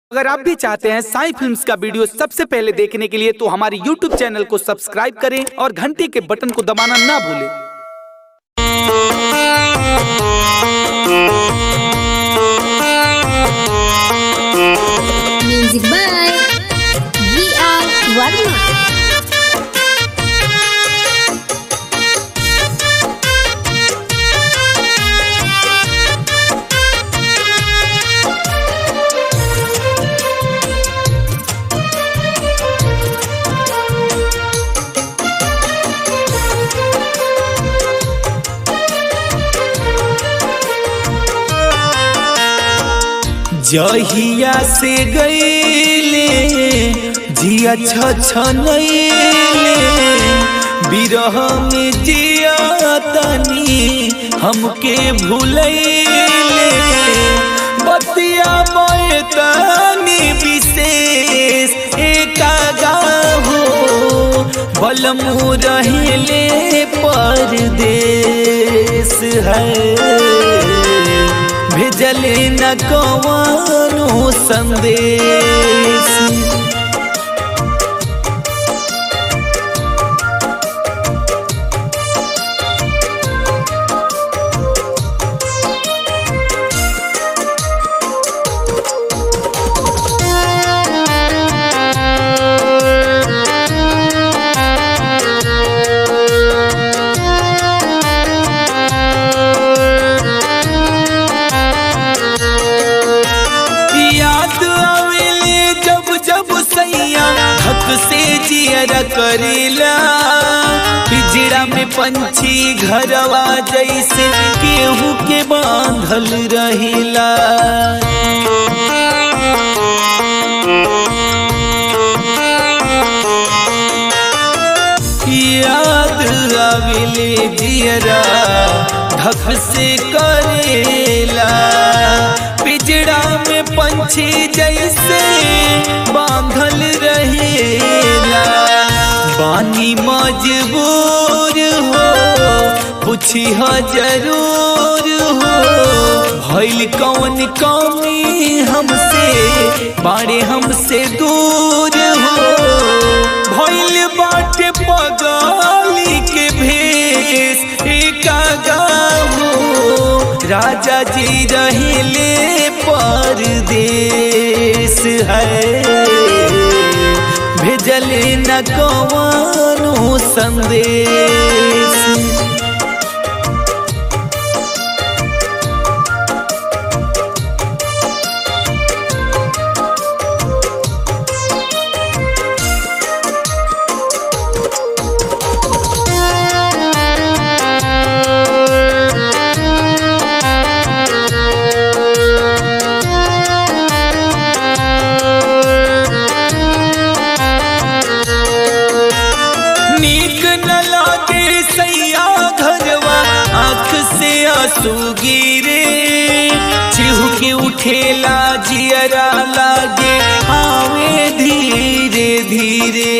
अगर आप भी चाहते हैं साई फिल्म्स का वीडियो सबसे पहले देखने के लिए तो हमारे YouTube चैनल को सब्सक्राइब करें और घंटी के बटन को दबाना ना भूलें Music by V.R. Varma. जहिया से गईले जिया छछनैले बिरह में जिया तनी हमके भूलैले बतिया मोए तनी विशेष एका गाहो बलमु रहले परदेश है भेजले न कवानो संदेश याद आवेले जब जब सैया हक से जियर करेला पिजड़ा में पंछी घरवा जैसे केहू के बांधल रहिला याद आवेले जियरा ढक से करेला पिजड़ा में पंछी जैसे बांधल रहेला बानी मजबूर हो पूछी हो जरूर हो भइल कौन कौमी हमसे बारे हमसे दूर हो भइल बाटे पगाली के भेष एका गाहो राजा जी रहले परदेश है भेजले न कवानो संदेश नीक न लागे सैया घरवा आँख से आंसू गिरे चिहु के उठेला जियरा लागे आवे धीरे धीरे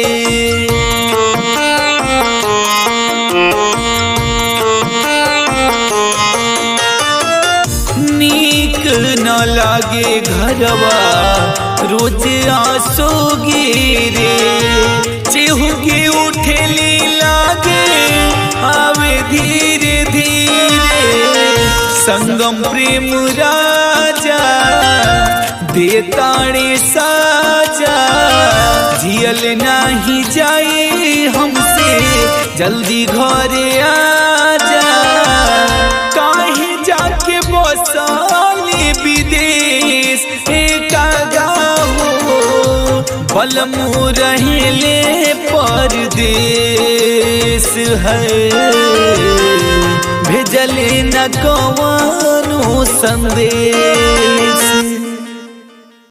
नीक न लागे घरवा रोज आंसू गिरे चेहू के उठेली लागे आवे धीरे धीरे संगम प्रेम राजा देताड़े साजा जियल नाही जाए हमसे जल्दी घरे आजा काहे जाके बसाले विदेश एका गाहो बलमु रहले परदेश है भेजले न कवानो संदेश